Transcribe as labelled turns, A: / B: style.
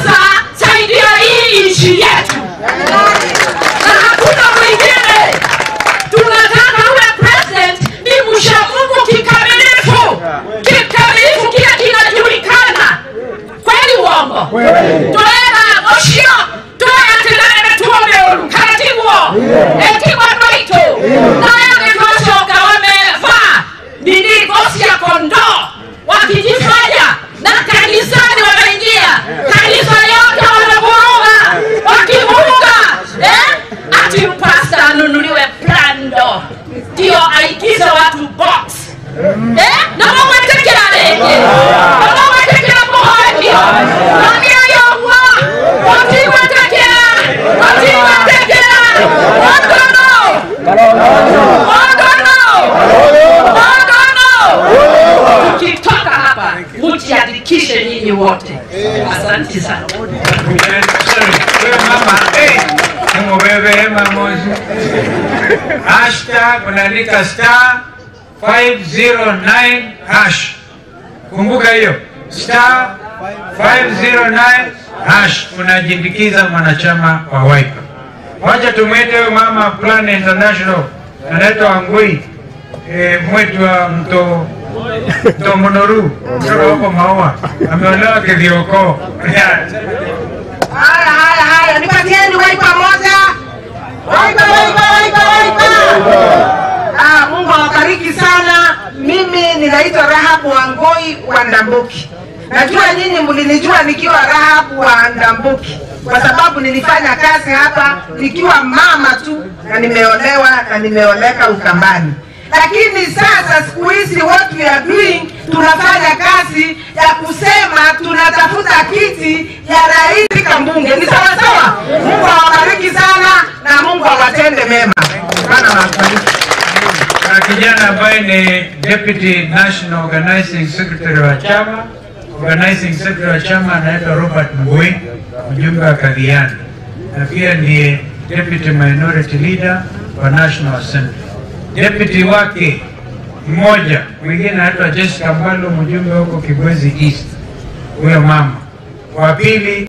A: Sasa saidia hii nchi yetu, na hakuna mwingine. Tunataka uwe president, ni msha Mungu kikamilifu, kikamilifu, kila kinajulikana. Kweli uongo? Toera oshio toera tenere tuome karatibuo etigwa noito nayo nitoshoka wamevaa nini ngozi ya kondoo wakijifanya na kanisani wameingia kanisa yote wanavuruga wakivuruga eh? ati pasta anunuliwe plando ndio aigize watu box eh? na mwawetekera rege na mwawetekera muhondio namiayowa watiwetekera watiwetekera wagono wagono wagono tukitoka hapa mjiandikishe nyinyi wote asante sana
B: Wewe mama, eh, nimubebe mamozi. Hashtag unaandika star 509 hash. Kumbuka hiyo star 509 hash, unajiindikiza mwanachama wa Wiper. Wacha tumwete huyo mama Plan International, anaitwa Wangui eh, mwetu wa mto mto Monoru kutoka huko Maua, ameolewa Kithioko.
C: Haya, haya, haya, nipatieni Wiper moja. Wiper, Wiper, Wiper, Wiper. Ah, Mungu awabariki sana. Mimi ninaitwa Rahabu Wangoi wa Ndambuki. Najua nyinyi mlinijua nikiwa Rahabu wa Ndambuki kwa sababu nilifanya kazi hapa nikiwa mama tu na nimeolewa na nimeoleka Ukambani. Lakini sasa siku hizi what we are doing, tunafanya kazi ya kusema tunatafuta kiti ya rais katika mbunge. Ni sawa sawa. Mungu awabariki sana na Mungu awatende mema. Bwana awabariki.
B: na kijana ambaye ni deputy national organizing secretary wa chama organizing secretary wa chama anaitwa Robert Ngui, mjumbe wa Kadhiani, na pia ndiye deputy minority leader wa National Assembly. Deputy wake mmoja mwingine anaitwa Jessica Mbalo, mjumbe huko Kibwezi East, huyo mama wa pili